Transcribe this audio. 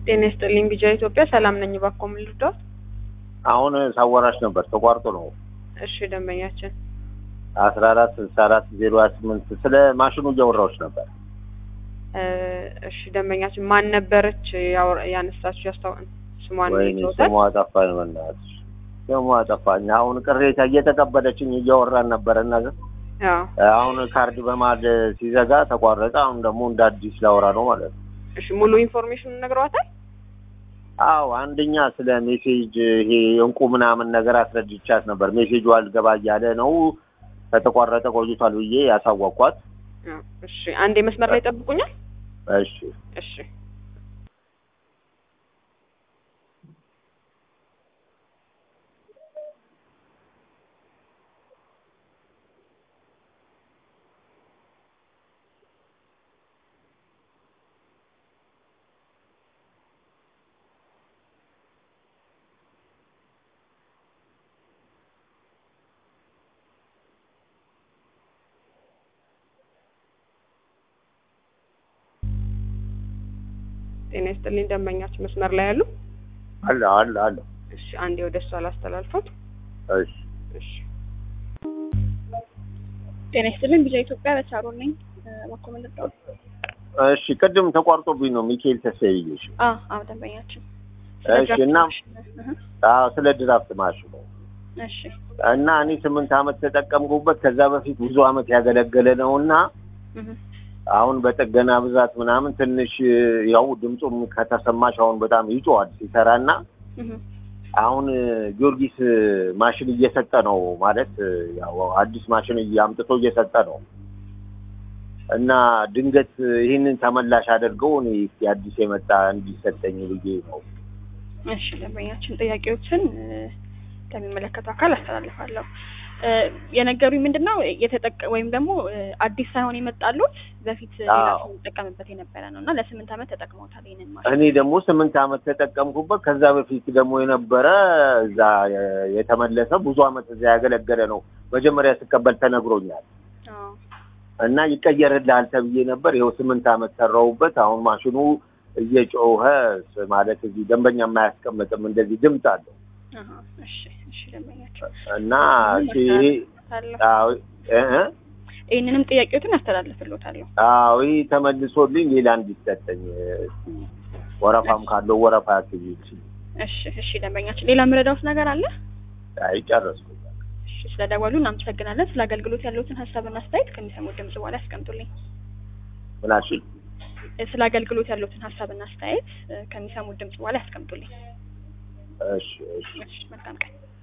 ጤና ይስጥልኝ ቢጃ ኢትዮጵያ ሰላም ነኝ። እባክዎ ምን ልርዳዎት? አሁን ሳወራሽ ነበር ተቋርጦ ነው። እሺ ደንበኛችን አስራ አራት ስልሳ አራት ዜሮ ሀያ ስምንት ስለ ማሽኑ እያወራዎች ነበር። እ እሺ ደንበኛችን ማን ነበረች ያወራ- ያነሳችው? ያስታውቃል ስሟን ወይኔ ይዘውታል? ስሟ ጠፋኝ፣ በእናትሽ ስሟ ጠፋኝ። አሁን ቅሬታ እየተቀበለችኝ እያወራን ነበረ እና አዎ አሁን ካርድ በማል ሲዘጋ ተቋረጠ። አሁን ደግሞ እንደ አዲስ ላወራ ነው ማለት ነው። እሺ ሙሉ ኢንፎርሜሽን ነግረዋታል? አዎ አንደኛ ስለ ሜሴጅ ይሄ እንቁ ምናምን ነገር አስረድቻት ነበር። ሜሴጁ አልገባ እያለ ነው ከተቋረጠ ቆይቷል ብዬ ያሳወቅኳት። አዎ እሺ አንዴ መስመር ላይ ጠብቁኛል። እሺ እሺ ጤና ይስጥልኝ ደንበኛችን መስመር ላይ ያሉ? አለ አለ አለ። እሺ አንዴ ወደ እሷ ላስተላልፎት። እሺ እሺ ጤና ይስጥልኝ ቢጃ ኢትዮጵያ በቻሮ ነኝ። እባክዎ ምን ልርዳዎት? እሺ ቅድም ተቋርጦብኝ ነው ሚካኤል ተሰይሽ አ አዎ ደንበኛችን እሺ እና አዎ ስለ ድራፍት ማሽኑ እሺ እና እኔ ስምንት አመት ተጠቀምኩበት። ከዛ በፊት ብዙ አመት ያገለገለ ነው እና እህ አሁን በጥገና ብዛት ምናምን ትንሽ ያው ድምፁም ከተሰማሽ አሁን በጣም ይጮሃል ሲሰራ እና እህ አሁን ጊዮርጊስ ማሽን እየሰጠ ነው ማለት ያው አዲስ ማሽን አምጥቶ እየሰጠ ነው እና ድንገት ይህንን ተመላሽ አድርገው እኔ እስኪ አዲስ የመጣ እንዲሰጠኝ ብዬ ነው። እሺ ደንበኛችን ጥያቄዎችን እ፣ ከሚመለከተው አካል አስተላልፋለሁ። እ፣ የነገሩኝ ምንድን ነው የተጠቀ ወይም ደግሞ እ፣ አዲስ ሳይሆን የመጣሉት በፊት ሌላ አዎ። ሰው የሚጠቀምበት የነበረ ነው እና ለስምንት ዓመት ተጠቅመውታል ይህንን ማሽን። እኔ ደግሞ ስምንት አመት ተጠቀምኩበት። ከዛ በፊት ደግሞ የነበረ እዛ የ- የተመለሰ ብዙ አመት እዛ ያገለገለ ነው። መጀመሪያ ስቀበል ተነግሮኛል አዎ እና ይቀየርልሃል ተብዬ ነበር። ይኸው ስምንት አመት ሰራሁበት። አሁን ማሽኑ እየጮኸ ስ- ማለት እዚህ ደንበኛ የማያስቀምጥም እንደዚህ ድምፅ አለው አሃ፣ እሺ እሺ ደንበኛችን እና እሺ ይሄ አስተላልፋለሁ። አዎ እ- እ? ይህንንም ጥያቄዎትን አስተላልፍልዎታለሁ። አዎ ይህ ተመልሶልኝ ሌላ እንዲሰጠኝ እስኪ ወረፋም ካለው ወረፋ ያስይዝ እሺ እሺ ደንበኛችን ሌላ የምረዳዎት ነገር አለ? አይ ጨረስኩ። እሺ ስለደወሉ እናመሰግናለን። ስለ አገልግሎት ያለዎትን ሀሳብና አስተያየት ከሚሰሙት ድምጽ በኋላ ያስቀምጡልኝ። ምናሽ እ፣ ስለ አገልግሎት ያለዎትን ሀሳብና አስተያየት እ፣ ከሚሰሙት ድምጽ በኋላ ያስቀምጡልኝ። እሺ እሺ እሺ መልካም ቀን።